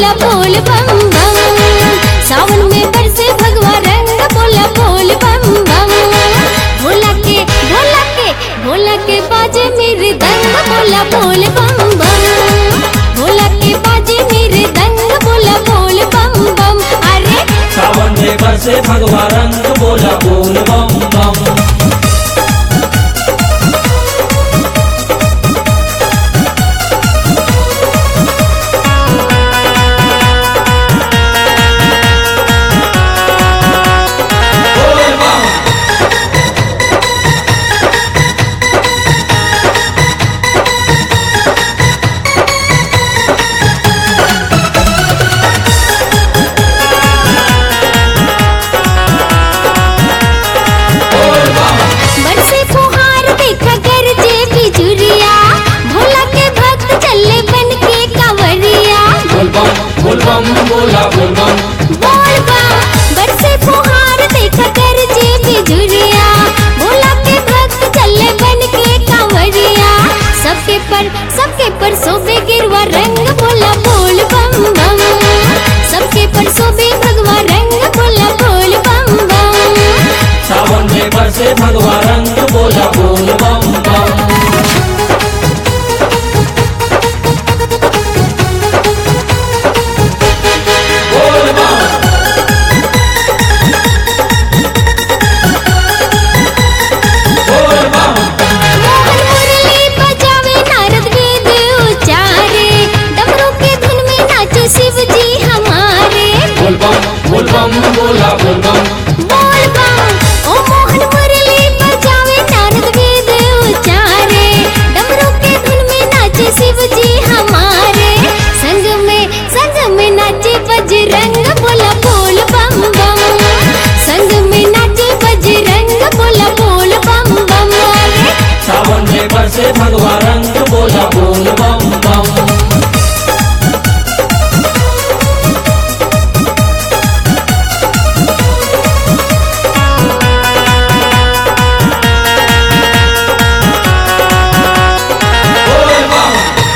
बोला बोल बम बम सावन में बरसे भगवा रंग बोला बोल बम बम भोला के भोला के भोला के बाजे मेरे दंग बोला बोल बम बम भोला के बाजे मेरे दंग बोला बोल बम बम अरे सावन में बरसे भगवा रंग बोला बोल बम बम बोल बम बोल बम बरसे फुहार देखा कर जे बिजुरिया भोला के भक्त चले बन के कांवरिया बोल बम बोल बम बोला बोल बम बोल बम बरसे फुहार देखा कर जे बिजुरिया भोला के भक्त चले बन के कांवरिया सबके पर सबके पर सोबे गिरवा रंग बोला बोल बम बम सबके पर सोबे भगवा रंग बोला बोल बम बम सावन में बरसे भगवा रंग बोला बोल बम बम बोल बम बोल बम मोहन मुरली बजावे नारद वेद उचारे डमरू के धुन में नाचो शिव जी हमारे बोल बम बोल बम बोला बोल बम बोल बम ओ मोहन मुरली बजावे नारद वेद उचारे डमरू के धुन में नाचे शिव जी हमारे संग में संग में नाचे बजरंग बोला बोल बम बम संग में नाचे बजरंग बोला बोल बम बम अरे सावन में बरसे भगवा रंग बोला बोल बम बम बोल बम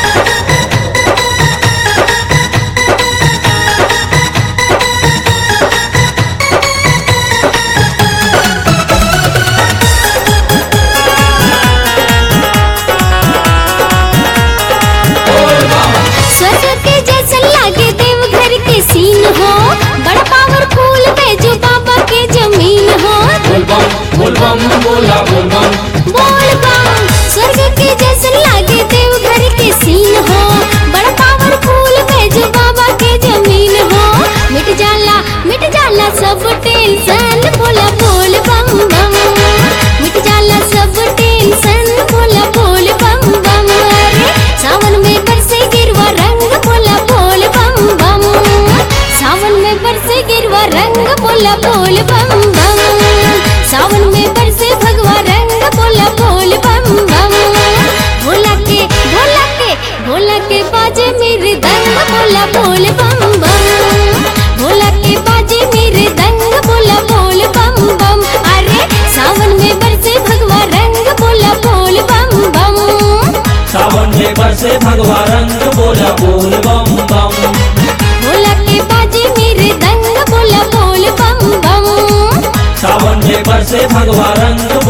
बोल बम स्वर्ग के जैसा लागे देवघर के सीन हो बड़ा पावरफुल बैजू बाबा के जमीन हो बोल बम बोल बम बोला बोल बम बोल बम स्वर्ग के जैसा लागे देवघर के सीन हो बड़ा पावरफुल बैजू बाबा के जमीन हो मिट जाला मिट जाला सब टेंशन बोला बोल बम बम मिट जाला सब टेंशन बोला बोल बम बम अरे सावन में बरसे गिरवा रंग बोला बोल बम बम सावन में बरसे गिरवा रंग बोला बोल बम बम सावन में बरसे भगवा रंग बोला बोल बम बम भोला के भोला के भोला के बाजे मेरे दंग बोला बोल बम बम भोला के बाजे मेरे दंग बोला बोल बम बम अरे सावन में बरसे भगवा रंग बोला बोल बम बम सावन में बरसे भगवा रंग बोला बोल बम बम भोला के बाजे मेरे दंग बोला बोल बम बम सावन में बरसे भगवा रंग